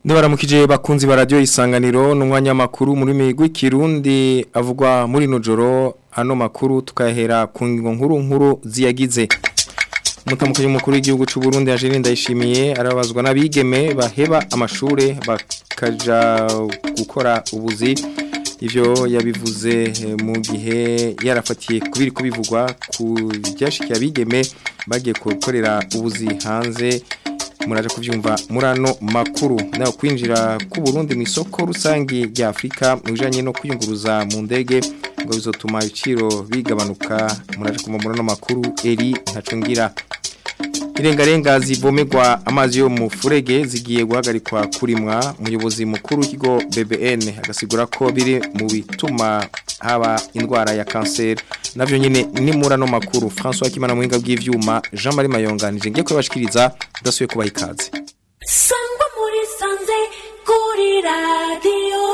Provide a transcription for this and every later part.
Ndabaramukije bakunzi ba radio isanganiro n'umwanya makuru muri migwi kirundi avugwa muri nojoro ano makuru tukahera ku ngingo nkuru nkuru ziyagize Mutamukanyi mukuru w'igihugu c'u Burundi Angeline Ndayishimiye arabazwa n'abigeme baheba amashure bakaja gukora ubuzi ivyo yabivuze mu gihe yarafatiye kubiri kubivugwa ku byashikiye abigeme bagiye gukorera ubuzi hanze muraje kuvyumva murano makuru nayo kwinjira ku Burundi mu isoko rusangi rya Afrika mujanye no kwiyunguruza mu ndege ngo bizotuma ibiciro bigabanuka muraje kumva murano makuru eri ntacungira Irengarenga zivomerwa amazi yo mu furege zigiye guhagarikwa kurimwa umuyobozi mukuru w'ikigo BBN agasigura ko biri mu bituma haba indwara ya kanseri navyo nyine ni murano makuru François Kimana muhinga bw'ivyuma Jean Marie Mayonganije ngiye kubashikiriza udasuye kubaha ikaze sangwa muri sanze kuri radiyo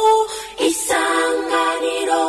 isanganiro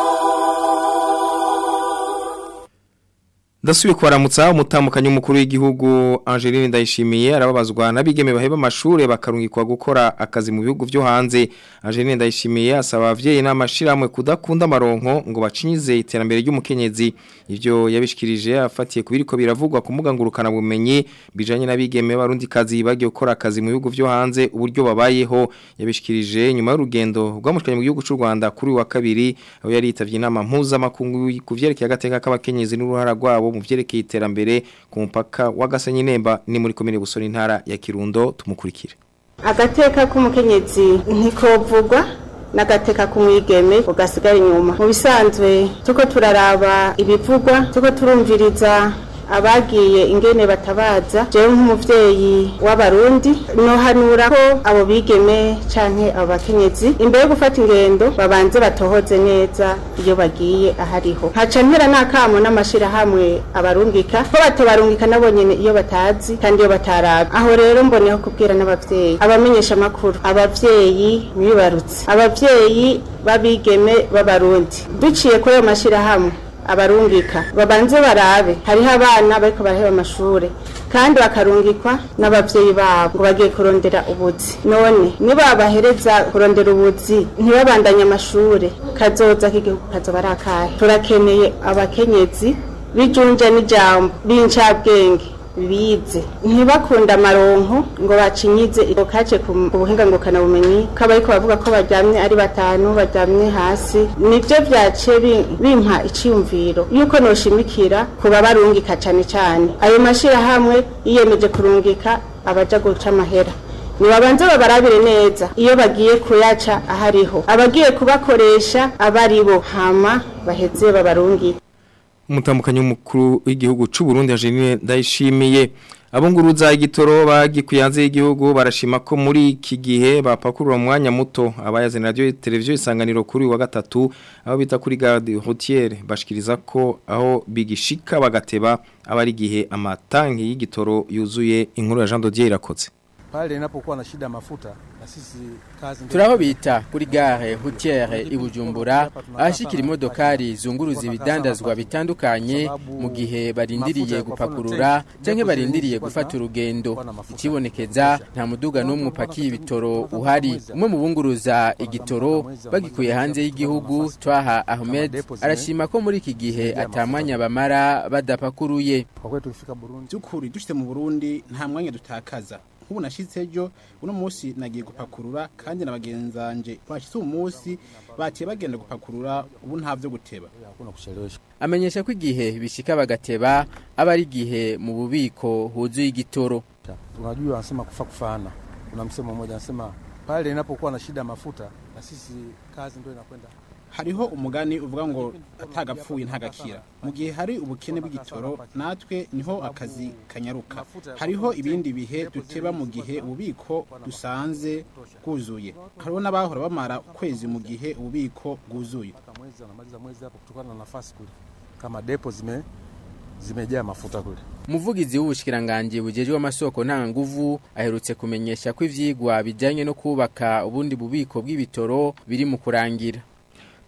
Ndasubiye kwaramutsa umutamukanyi umukuru w'igihugu Angeline Ndayishimiye arababazwa nabigeme baheba amashure bakarungikwa gukora akazi mu bihugu byo hanze Angeline Ndayishimiye asaba abavyeyi n'amashiramwe kudakunda amaronko ngo bacinyize iterambere ry'umukenyezi ivyo yabishikirije afatiye kubiriko biravugwa ku muga ngurukana bumenyi bijanye nabigeme barundi kazi bagiye gukora akazi mu bihugu byo hanze uburyo babayeho yabishikirije nyuma y'urugendo rwamushikanye mu gihugu cy'u Rwanda kuri wa kabiri aho yari yitavye inama mpuzamakungu kuvyerekeye agateka k'abakenyezi n'uruhara rwabo mu vyerekeye iterambere ku mupaka wa Gasenyi Nemba ni muri komine Busoni ntara ya Kirundo tumukurikire agateka k'umukenyezi ntikovugwa n'agateka k'umwigeme ugasigara inyuma mu bisanzwe tuko turaraba ibivugwa tuko turumviriza abagiye ingene batabaza jewe nk'umuvyeyi w'abarundi nohanura ko abo bigeme canke abo bakenyezi imbere yo gufata ingendo babanze batohoze neza iyo bagiye ahariho nkaca mpera n'akamo n'amashirahamwe abarungika ko batobarungika nabo nyene iyo batazi kandi iyo bataraba aho rero mboneho kubwira n'abavyeyi abamenyesha amakuru abavyeyi bibarutse abavyeyi babigeme b'abarundi duciye kuri ayo mashirahamwe abarungika babanze barabe hariho abana bariko baraheba amashure kandi bakarungikwa n'abavyeyi babo ngo bagiye kurondera ubuzi none nibabahereza kurondera ubuzi ntibabandanye amashure kazoza k'igihugu kazoba ari akahe turakeneye abakenyezi bijunje n'ijambo b'incabwenge bize ntibakunda amaronko ngo bacinyize kace ku buhinga ngukana bumenyi kaba ariko bavuga ko baryamye ari batanu baryamye hasi nivyo vyace bimpa iciyumviro yuko noshimikira kuba barungika cane cane ayo mashira hamwe yiyemeje kurungika abaja guca amahera nibabanze babarabire neza iyo bagiye kuyaca ahariho abagiye kubakoresha abaribo hama baheze babarungike umutambukanyi w'umukuru w'igihugu c'u Burundi Angeline Ndayishimiye abunguruza igitoro bagikuyanze y'igihugu barashima ko muri iki gihe bapakurura umwanya muto abayazana radio televiziyo isanganiro kuri wa gatatu aho bita kuri garde routière bashikiriza ko aho bigishika bagateba abari gihe amatanki y'igitoro yuzuye inkuru ya Jean Dodier irakoze pale inapokuwa na shida mafuta na sisi kazi turaho bita kuri gare hutiere ibujumbura ahashikira imodokari zunguruza ibidandazwa bitandukanye mu gihe barindiriye gupakurura canke barindiriye gufata urugendo ikibonekeza nta muduga n'umwe upakiye ibitoro uhari umwe mu bunguruza igitoro bagikuye hanze y'igihugu twaha ahmed arashima ko muri iki gihe atamwanya bamara badapakuruye kwa kwetu tukifika Burundi by'ukuri dushyize mu burundi nta mwanya dutakaza nk'ubu nashyitse ejo uno munsi nagiye gupakurura kandi na bagenzi banjye bashyitse uwo munsi bagiye bagenda gupakurura ubu nta byo guteba hakuna kuchelewesha amenyesha ko igihe bishika bagateba aba ari igihe mu bubiko huzuye igitoro unajua anasema kufa kufana kuna msemo mmoja anasema pale inapokuwa na shida mafuta na sisi kazi ndio inakwenda hariho umugani uvuga ngo atagapfuye ntagakira mu gihe hari ubukene bw'igitoro natwe niho akazi kanyaruka hariho ibindi bihe duteba mu gihe ububiko dusanze bwuzuye hariho n'abahora bamara ukwezi mu gihe ububiko bwuzuye mpaka mwezi anamaliza mwezi hapo kutokana na nafasi kule kama depo zime zimejaa mafuta kule umuvugizi w'ubushikiranganje bujejwe amasoko nta nguvu aherutse kumenyesha ko ivyigwa bijanye no kubaka ubundi bubiko bw'ibitoro biri mu kurangira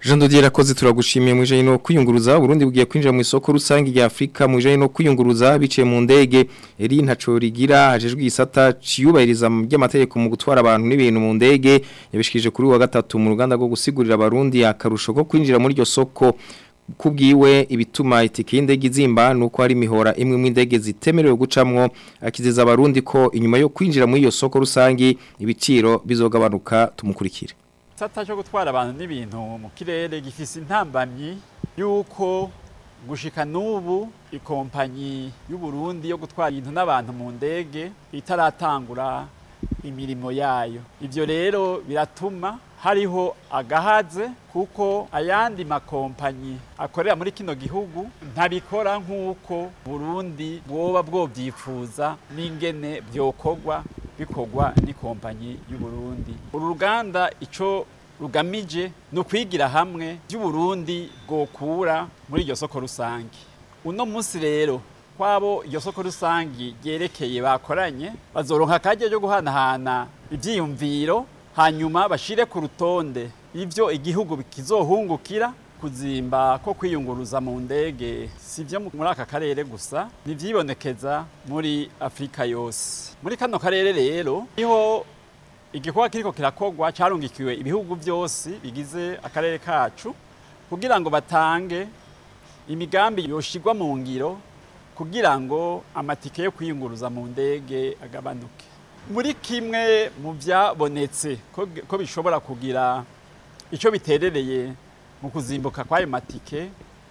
Jean Dodier rakoze turagushimiye mu ijanye no kwiyunguruza Burundi bugiye kwinjira mu isoko rusange rya Afrika mu ijanye no kwiyunguruza biciye mu ndege eri ntaco rigira hajejwe igisata ciyubahiriza by'amategeko mu gutwara abantu n'ibintu mu ndege yabishikije kuri wa gatatu mu ruganda rwo gusigurira abarundi akarusho ko kwinjira muri iryo soko kubwiwe ibituma itike y'indege izimba nuko hari imihora imwe mu ndege zitemerewe gucamwo akizeza abarundi ko inyuma yo kwinjira muri iyo soko rusange ibiciro bizogabanuka tumukurikire Sata cyo gutwara abantu n'ibintu mu kirere gifise intambamyi yuko gushika nubu ikompanyi y'u Burundi yo gutwara ibintu n'abantu mu ndege itaratangura imirimo yayo ivyo rero biratuma hariho agahaze kuko ayandi makompanyi akorera muri kino gihugu ntabikora nk'uko Burundi bwoba bwovyifuza n'ingene byokorwa bikorwa n'ikompanyi y'u Burundi uru ruganda ico rugamije ni ukwigira hamwe by'uburundi bwokura muri iryo soko rusange uno munsi rero kwabo iryo soko rusange ryerekeye bakoranye bazoronka akajya ryo guhanahana ibyiyumviro hanyuma bashire ku rutonde ibyo igihugu kizohungukira kuzimba ko kwiyunguruza mu ndege si byo muri aka karere gusa ntibyibonekeza muri afurika yose muri kano karere rero niho igikorwa kiriko kirakogwa carungikiwe ibihugu byose bigize akarere kacu kugira ngo batange imigambi yoshigwa mu ngiro kugira ngo amatike yo kwiyunguruza mu ndege agabanuke muri kimwe mu byabonetse ko bishobora kugira icyo biterereye mu kuzimbuka kw'ayo matike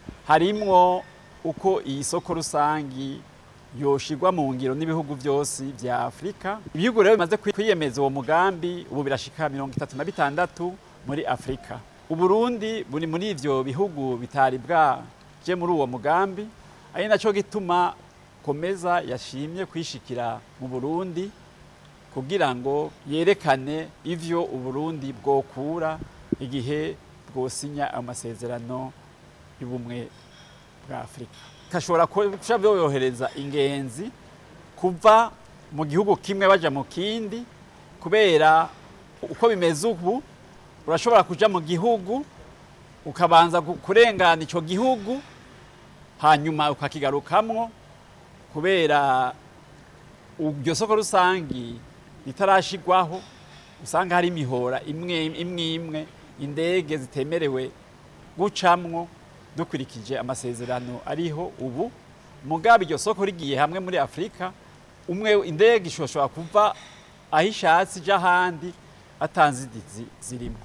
harimwo uko iyi soko rusangi yoshigwa mu ngiro n'ibihugu byose bya Afrika ibihugu rero bimaze kwiyemeza uwo mugambi ubu birashika mirongo itatu na bitandatu muri Afrika Uburundi buri muri ivyo bihugu bitari bwaje muri uwo mugambi ari naco gituma komeza yashimye kwishikira mu Burundi kugira ngo yerekane ivyo Uburundi bwokura igihe bwosinya amasezerano y'ubumwe bwa Afrika kashobora kuca byoyohereza ingenzi kuva mu gihugu kimwe baja mu kindi kubera uko bimeze ubu urashobora kuja mu gihugu ukabanza kurengana ico gihugu hanyuma ukakigarukamwo kubera iryo soko rusangi ritarashigwaho usanga hari imihora imwe imwe imwe indege zitemerewe gucamwo dukurikije amasezerano ariho ubu mugabe iryo soko rigiye hamwe muri Afrika umwe indege ishobora kuva aho ishatse ija ahandi atanzidizi zirimo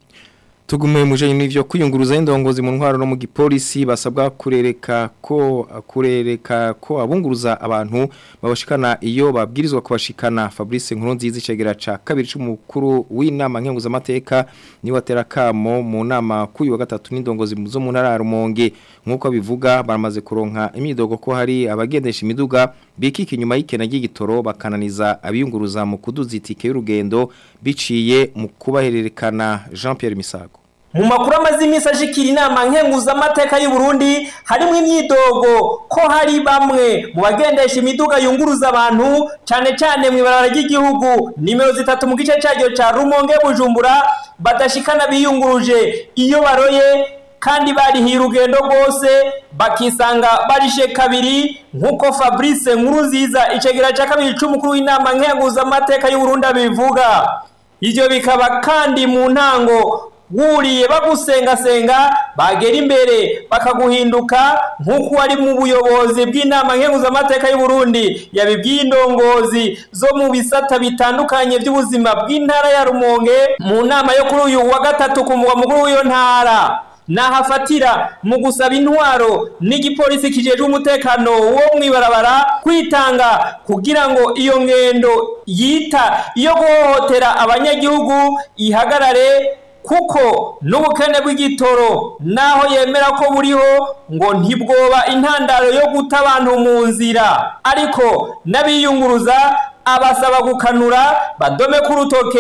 tugume muje n'ivyo kwiyunguruza indongozi mu ntwaro no mu gipolisi basabwa kurereka ko kurereka ko abunguruza abantu babashikana iyo babwirizwa kubashikana Fabrice Nkurunziza icegera ca kabiri c'umukuru w'inama nkenguza amateka ni watera kamo mu nama kuyu wa gatatu n'indongozi zo mu ntara rumonge nkuko bivuga baramaze kuronka imidogo ko hari abagendesha imiduga bikika inyuma y'ikena ry'igitoro bakananiza abiyunguruza mu kuduza itike y'urugendo biciye mu kubahererekana Jean Pierre Misago mu makuru amaze iminsi ashikira inama nkenguzamateka y'u Burundi harimo imyidogo ko hari bamwe mu bagendesha imiduga yunguruza abantu cyane cyane mu ibarara ry'igihugu nimero zitatu mu gice cyaryo cya Rumonge Bujumbura badashikana biyunguruje iyo baroye kandi barihiye urugendo rwose bakisanga barishe kabiri nk'uko Fabrice Nkuruziza icegera cya kabiri c'umukuru w'inama nkenguzamateka y'u Burundi abivuga ivyo bikaba kandi mu ntango wuriye bagusengasenga bagera imbere bakaguhinduka nk'uko wari mu buyobozi bw'inama nkenguzamateka y'u Burundi yabibwiye indongozi zo mu bisata bitandukanye by'ubuzima bw'intara ya Rumonge mu nama yo kuri uyu wa gatatu ku mugwa mukuru w'iyo ntara nahafatira mu gusaba intwaro n'igipolisi kijejwe umutekano wo mwibarabara kwitanga kugira ngo iyo ngendo yita iyo guhohotera abanyagihugu ihagarare kuko n'ubukene bw'igitoro naho yemera ko buriho ngo ntibwoba intandaro yo guta abantu mu nzira ariko n'abiyunguruza abasaba gukanura badome ku rutoke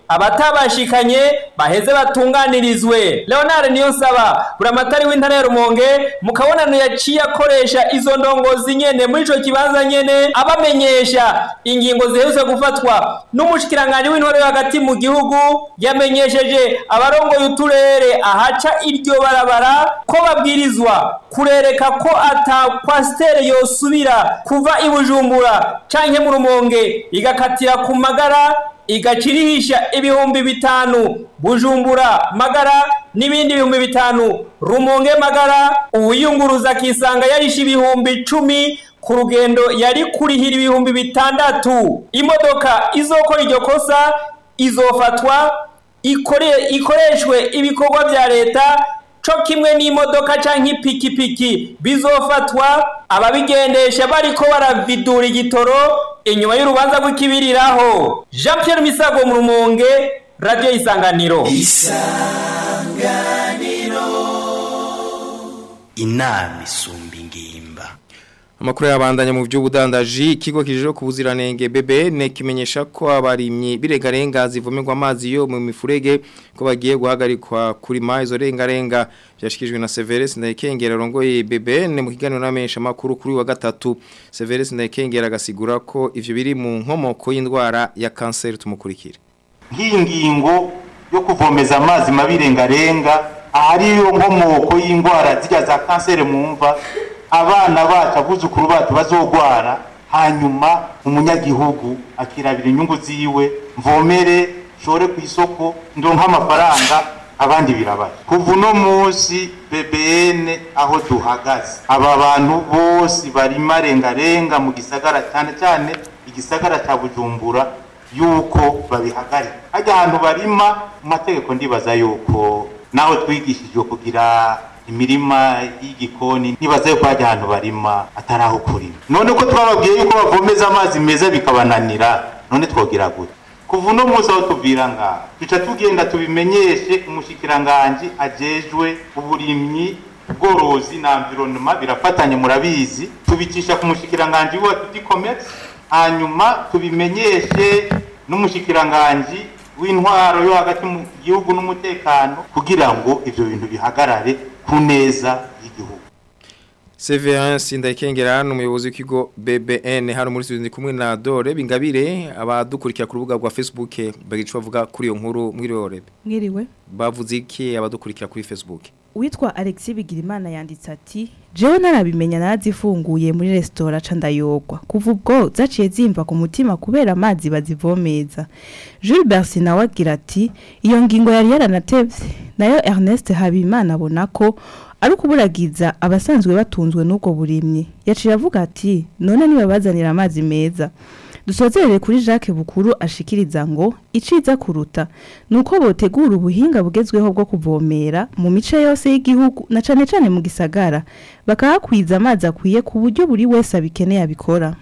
abatabashikanye baheze batunganirizwe leonard niyonsaba buramatari w'intara ya rumonge mu kabonano yaciye akoresha izo ndongozi nyene muri ico kibanza nyene abamenyesha ingingo ziherutse gufatwa n'umushikiranganji w'intore hagati mu gihugu yamenyesheje abarongoye uturere ahaca iryo barabara ko babwirizwa kurereka ko ata kwasitere yosubira kuva i bujumbura canke mu rumonge igakatira ku magara igacirihisha ibihumbi bitanu bujumbura magara n'ibindi bihumbi bitanu rumonge magara uwiyunguruza akisanga yarisha ibihumbi icumi ku rugendo yari kurihira ibihumbi bitandatu imodoka izokora iryo kosa izofatwa ikore- ikoreshwe ibikorwa bya leta co kimwe n'imodoka canke ipikipiki bizofatwa ababigendesha bariko baravidura igitoro inyuma y'urubanza rw'ikibiriraho jean pierre misago mu rumonge radiyo isanganiro inama isumba ingimba Amakuru yabandanya mu by'ubudandaji ikigo kijejwe ku buziranenge BBN kimenyesha ko abarimyi biregarenga zivomerwa amazi yo mu mifurege ko bagiye guhagarikwa kuri ma izo rengarenga byashikijwe na Severus Ndayikengera rongoye BBN mu kiganiro n'amesha makuru kuri wa gatatu Severus Ndayikengera agasigura ko ivyo biri mu nkomoko y'indwara ya kanseri tumukurikira nk'iyi ngingo yo kuvomeza amazi mabirengarenga ahari yo nkomoko y'indwara zirya za kanseri mu mva abana bacu abuzukuru bacu bazogwara hanyuma umunyagihugu akirabira inyungu ziwe mvomere shore ku isoko ndonka amafaranga abandi birabaye kuva uno munsi BBN aho duhagaze aba bantu bose barima rengarenga mu gisagara cyane cyane igisagara cya Bujumbura yuko babihagarika hajya ahantu barima mu mategeko ndibaza yuko naho twigishijwe kugira imirima y'igikoni nibaza yuko hajya ahantu barima atari aho kurima none ko twababwiye yuko bavomeza amazi meza bikabananira none twogira gute kuva uno munsi aho tuvira ngaha tuca tugenda tubimenyeshe umushikiranganji ajejwe uburimyi ubworozi na environnement birafatanye murabizi tubicisha ku mushikiranganji wacu d'icommerce hanyuma tubimenyeshe n'umushikiranganji w'intwaro yo hagati mu gihugu n'umutekano kugira ngo ivyo bintu bihagarare ku neza y'igihugu Severance Ndayikengera n'umuyobozi w'ikigo BBN hano muri studio ndi kumwe na Dore Bingabire abadukurikira ku rubuga rwa Facebook bagicu bavuga kuri iyo nkuru mwiriwe mwiriwe bavuze iki abadukurikira kuri Facebook witwa Alexis Bigirimana yanditse ati jewe narabimenya narazifunguye muri resitora ca ndayogwa kuva ubwo zaciye zimva ku mutima kubera amazi bazivomeza Jules Bercy nawe agira ati iyo ngingo yari yaranatevye nayo Ernest Habimana abona ko ari ukuburagiza abasanzwe batunzwe n'ubwo burimyi yaciye avuga ati none nibabazanira amazi meza dusozerere kuri Jacques Bukuru ashikiriza ngo iciza kuruta nuko botegura ubuhinga bugezweho bwo kuvomera mu mice yose y'igihugu na cane cane mu gisagara bakahakwiza amazi akwiye ku buryo buri wese abikeneye abikora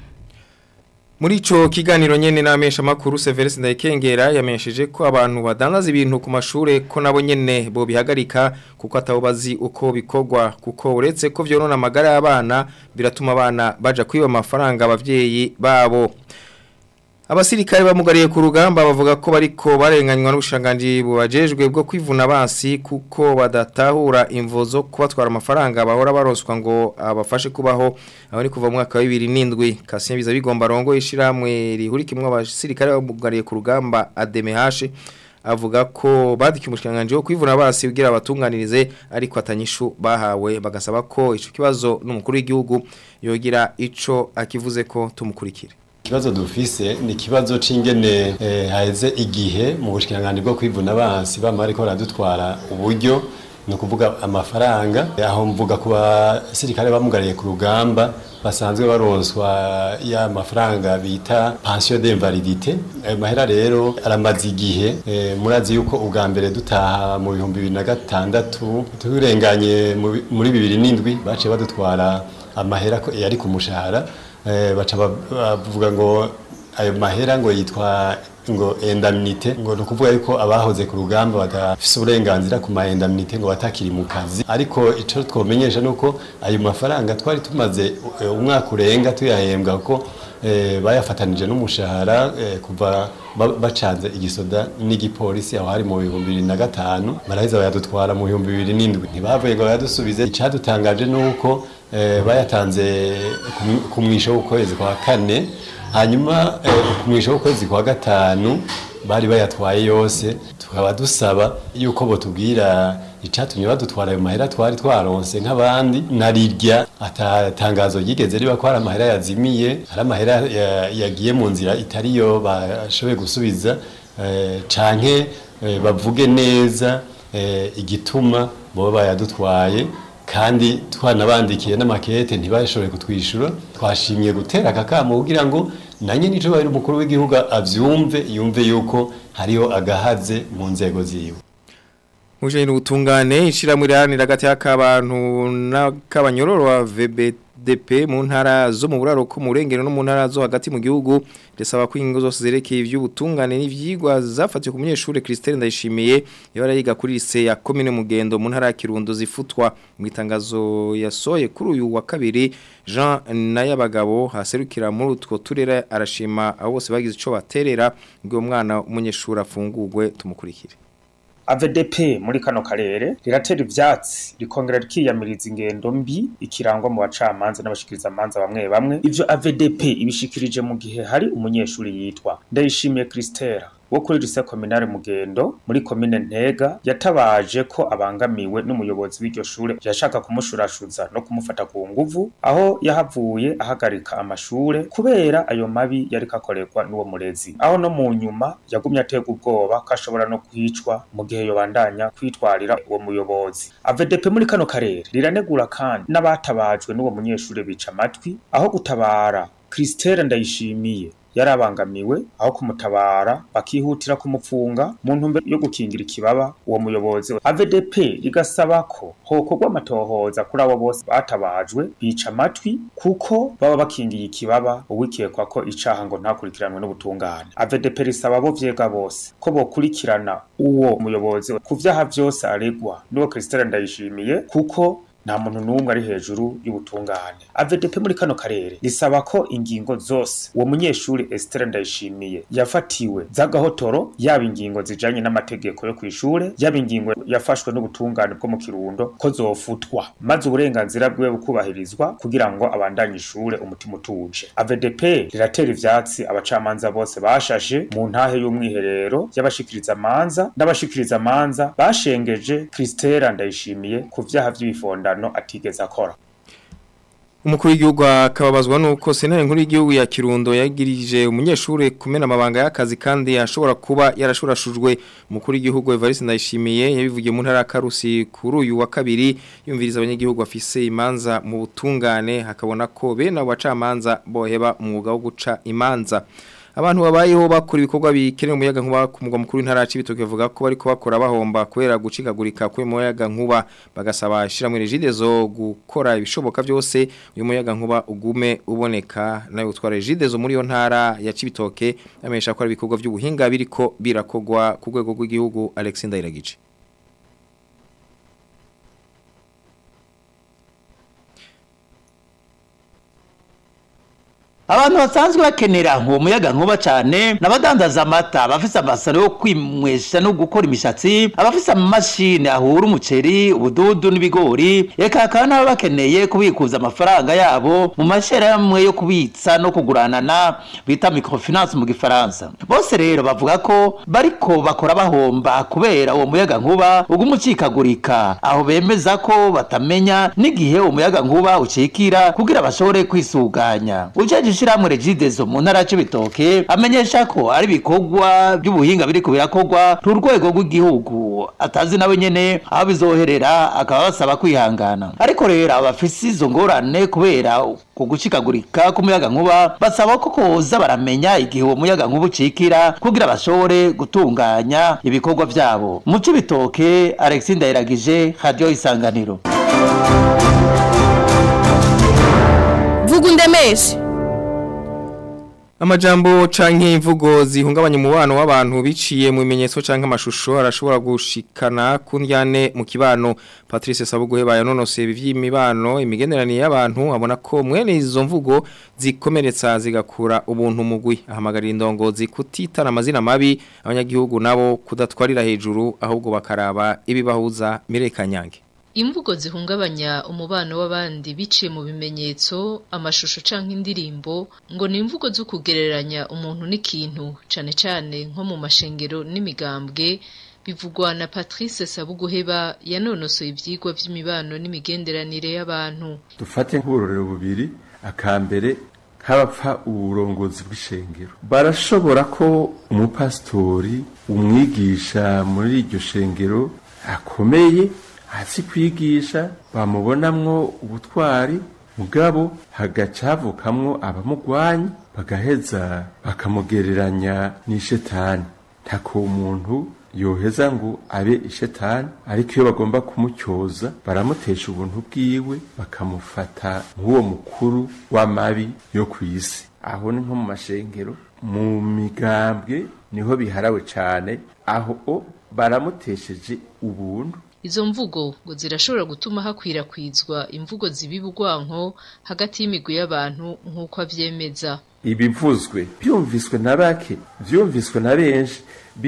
Muri ico kiganiro nyene n'amesha makuru Severus Ndayikengera yamenyesheje ko abantu badandaza ibintu ku mashure ko nabo nyene bo bihagarika kuko atabo bazi uko bikogwa kuko uretse ko vyonona amagara y'abana biratuma abana baja kwiba amafaranga abavyeyi babo Abasirikare bamugariye ku rugamba bavuga ko bariko barenganywa n'ubushanganji bubajejwe bwo kwivuna abansi kuko badatahura imvo zo kubatwara amafaranga bahora baronswa ngo abafashe kubaho aho ni kuva mu mwaka wa 2007 Kasien biza bigomba rongo ishiramwe rihurikimwe abasirikare bamugariye ku rugamba ADMH avuga ko badiki umushikanganje wo kwivuna abansi kugira abatunganirize ariko atanyishu bahawe bagasaba ko ico kibazo n'umukuru w'igihugu yogira ico akivuze ko tumukurikira Ikibazo dufise ni ikibazo c'ingene eh, haheze igihe mu bushikiranganje bwo kwivuna abansi bama ariko baradutwara uburyo ni ukuvuga amafaranga aho mvuga ku basirikare bamugariye ku rugamba basanzwe baronswa ya mafaranga bita pension d'invalidité ayo mahera rero aramaze igihe eh, murazi yuko ubwa mbere dutaha mu bihumbi bibiri na gatandatu turenganye mu bi- muri bibiri n'indwi baciye badutwara amahera ko yari ku mushahara eh, baca ba- bavuga ngo ayo mahera ngo yitwa ngo indemnité ngo ni ukuvuga yuko abahoze ku rugamba badafise uburenganzira ku ma indemnité ngo batakiri mu kazi ariko ico twomenyesha nuko ayo mafaranga twari tumaze eh, umwaka urenga tuyahembwa ko eh, bayafatanije n'umushahara eh, kuva ba- bacanze igisoda n'igipolisi aho hari mu bihumbi bibiri na gatanu baraheza bayadutwara mu bihumbi bibiri n'indwi ntibavuye ngo bayadusubize icadutangaje nuko eh, bayatanze ku mwi- ku mwisho w'ukwezi kwa kane hanyuma eh, ku mwisho w'ukwezi kwa gatanu bari bayatwaye yose tukaba dusaba yuko botubwira icatumye badutwara ayo mahera twari twaronse nk'abandi narirya atatangazo ryigeze riba ko hari amahera yazimiye hari amahera ya- yagiye mu nzira itariyo bashoboye gusubiza eh, canke eh, bavuge neza eh, igituma boba bayadutwaye kandi twanabandikiye n'amakete ntibashobore kutwishyura twashimye gutera aka kamo kugira ngo nanjye nico bari umukuru w'igihugu avyumve yumve yuko hariho agahaze mu nzego ziwe Mujanye n'ubutungane ishiramwe riharanira hagati y'akabantu n'akabanyororo wa VBDP mu ntara zo mu buraro ko mu rengero no mu ntara zo hagati mu gihugu risaba ko ingo zose zerekeye ivy'ubutungane n'ivyigwa zafatiwe ku munyeshure Christelle Ndayishimiye yabara yiga kuri lycée ya commune Mugendo mu ntara ya Kirundo zifutwa mu itangazo yasoye kuri uyu wa kabiri Jean Nayabagabo haserukira muri utwo turere arashima abo bose bagize ico baterera ngo uwo mwana umunyeshure afungurwe tumukurikire AVDP muri kano karere riratera ivyatsi rikongera rikiyamiriza ingendo mbi ikirangwa mu bacamanza n'abashikiriza amanza bamwe bamwe ivyo AVDP ibishikirije mu gihe hari umunyeshuri yitwa Ndayishimiye Christella wo kuri lycée communale Mugendo muri commune Ntega yatabaje ko abangamiwe n'umuyobozi w'iryo shure yashaka kumushurashuza no kumufata ku nguvu aho yahavuye ahagarika amashure kubera ayo mabi yari kakorerwa n'uwo murezi aho no mu nyuma yagumye atega ubwoba ko ashobora no kwicwa mu gihe yobandanya kwitwarira uwo muyobozi AVDP muri kano karere riranegura kandi n'abatabajwe n'uwo munyeshure bica amatwi aho gutabara Christelle Ndayishimiye yarabangamiwe aho kumutabara bakihutira kumupfunga mu ntumbero yo gukingira ikibaba uwo muyobozi AVDP rigasaba ko hokorwa amatohoza kuri abo bose batabajwe bica amatwi kuko baba bakingiye ikibaba uwikekwa ko icaha ngo ntakurikiranwe n'ubutungane AVDP risaba abo vyega bose ko bokurikirana uwo muyobozi ku vyaha vyose aregwa n'uwo Christelle Ndayishimiye kuko nta muntu n'umwe ari hejuru y'ubutungane AVDP muri kano karere risaba ko ingingo zose uwo munyeshuri Esther Ndayishimiye yafatiwe z'agahotoro yaba ingingo zijanye n'amategeko yo kw'ishure yaba ingingo yafashwe n'ubutungane bwo mu Kirundo ko zofutwa maze uburenganzira bwiwe bukubahirizwa kugira ngo abandanye ishure umutima utuje AVDP riratera ivyatsi abacamanza bose bashashe mu ntahe y'umwiherero y'abashikiriza amanza n'abashikiriza amanza bashengeje Christella Ndayishimiye ku vyaha vy'ibifondano atigeze akora Umukuru w'igihugu akababazwa nuko sentare nkuru y'igihugu ya Kirundo yagirije umunyeshure kumena amabanga y'akazi kandi ashobora kuba yarashurashujwe umukuru w'igihugu Evariste Ndayishimiye yabivugiye mu ntara ya Karusi kuri uyu wa kabiri yumviriza abanyagihugu bafise imanza mu butungane hakabona ko bene abo bacamanza boheba umwuga wo guca imanza abantu babayeho bakora ibikorwa bikenewe umuyaga nkuba ku mugwa mukuru w'intara y'Ibitoke bavuga ko bariko bakora bahomba kubera gucikagurika kwe muyaga nkuba bagasaba shiramwe regidezo gukora ibishoboka byose uyu muyaga nkuba ugume uboneka nayo utwara regidezo muri yo ntara ya Cibitoke amesha ko ari ibikorwa by'ubuhinga biriko birakogwa ku rwego rw'igihugu Alexis Ndayiragije abantu basanzwe bakenera uwo muyaga nkuba cyane n'abadandaza amata abafise amasaro yo kwimwesha no gukora imishatsi abafise amamashini ahura umuceri ubududu n'ibigori reka hakaba n'abo bakeneye kubikuza amafaranga yabo mu mashyirahamwe yo kubitsa no kuguranana bita microfinance mu gifaransa bose rero bavuga ko bariko bakora bahomba kubera uwo muyaga nkuba uguma ucikagurika aho bemeza ko batamenya n'igihe umuyaga nkuba ucikira kugira bashobore kwisuganya ujeje ishirahamwe regidezo mu ntara y'ibitoke amenyesha ko ari ibikorwa by'ubuhinga biri kubirakorwa ku rwego rw'igihugu atazi nawe nyene aho bizoherera akaba basaba kwihangana ariko rero abafise izo ngorane kubera ku gucikagurika k'umuyaga nkuba basaba ko koza baramenya igihe uwo muyaga nkuba ucikira kugira bashobore gutunganya ibikorwa vyabo mu cibitoke Alexis Ndayiragije Radio Isanganiro vuga undemeshe Amajambo canke imvugo zihungabanya umubano w'abantu biciye mu bimenyetso canke amashusho arashobora gushikana kundyane mu kibano Patrice Sabuguhe bayanonose ivy'imibano imigenderanire y'abantu abona ko mwene izo mvugo zikomeretsa zigakura ubuntu mugwi ahamagarira indongozi kutitana amazina mabi abanyagihugu nabo kudatwarira hejuru ahubwo bakaraba ibibahuza mirekanyange Imvugo zihungabanya umubano w'abandi biciye mu bimenyetso, amashusho canke indirimbo ngo ni imvugo zo kugereranya umuntu n'ikintu cane cane nko mu mashengero n'imigambwe bivugwa na Patrice Sabuguheba yanonosoye ivyigwa vy'imibano n'imigenderanire y'abantu. dufate nk'uburorero bubiri akambere nk'abapfa uburongozi bw'ishengero barashobora ko umupasitori umwigisha muri iryo shengero akomeye azi kwigisha bamubonamwo ubutwari mugabo hagaca havukamwo abamugwanya bagaheza bakamugereranya n'ishetani ntako umuntu yoheza ngo abe ishetani ariko iyo bagomba kumutyoza baramutesha ubuntu bwiwe bakamufata nk'uwo mukuru w'amabi yo ku isi aho ni nko mu mashengero mu migambwe niho biharawe cyane aho o baramutesheje ubuntu Izo mvugo ngo zirashobora gutuma hakwirakwizwa imvugo zibiba urwanko hagati y'imigwi y'abantu nk'uko avyemeza. ibivuzwe byumviswe na bake byumviswe na benshi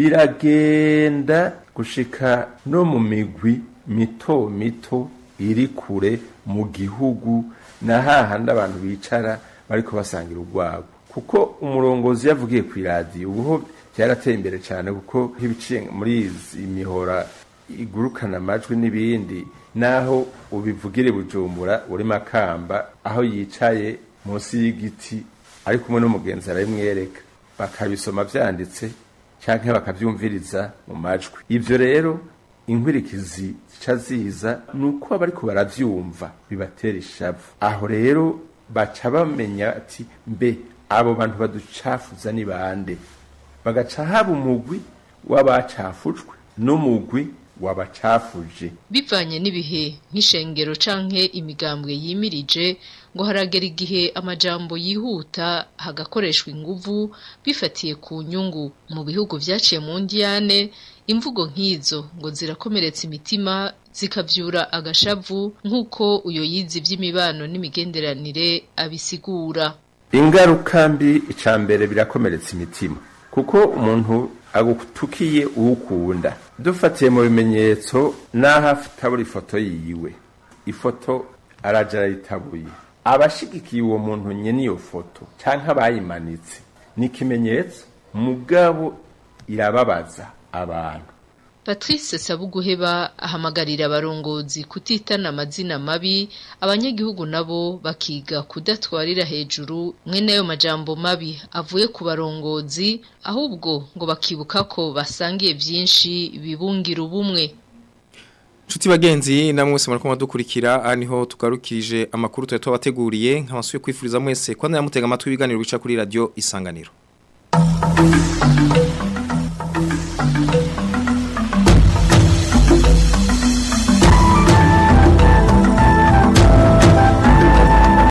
biragenda gushika no mu migwi mito mito iri kure mu gihugu na hahandi abantu bicara bariko basangira urwabo kuko umurongozi yavugiye ku iradiyo ubuho byarateye imbere cyane kuko nk'ibiciye muri izi mihora igurukana amajwi n'ibindi naho ubivugire bujumbura uri makamba aho yicaye munsi y'igiti ari kumwe n'umugenzi arabimwereka bakabisoma byanditse cyangwa bakabyumviriza mu majwi ibyo rero inkwirikizi zica ziza ni uko abariko baravyumva bibatera ishavu aho rero baca bamenya ati mbe abo bantu baducafuza ni bande bagaca haba umugwi w'abacafujwe n'umugwi wabacafuje Bivanye n'ibihe nk'ishengero canke imigambwe yimirije ngo haragera igihe amajambo yihuta hagakoreshwa inguvu bifatiye ku nyungu mu bihugu vyaciye mu ndiyane imvugo nk'izo ngo zirakomeretsa imitima zikavyura agashavu nk'uko uyo yize ivy'imibano n'imigenderanire abisigura ingaruka mbi icya mbere birakomeretsa imitima kuko umuntu agutukiye uwukunda dufatiye mu bimenyetso n'aho atabura ifoto yiwe ifoto araja arayitabuye abashigikiye uwo muntu nyene iyo foto canke abayimanitse ni ikimenyetso mugabo irababaza abantu Patrice Sabuguheba ahamagarira abarongozi kutitana amazina mabi abanyagihugu nabo bakiga kudatwarira hejuru mwene ayo majambo mabi avuye ku barongozi ahubwo ngo bakibuka ko basangiye vyinshi bibungira ubumwe Chuti bagenzi namwe mwese murako madukurikira aha niho tugarukije amakuru tuya tubateguriye nkabasuye kwifuriza mwese kwanda yamutega amatwi ibiganiro bica kuri radio isanganiro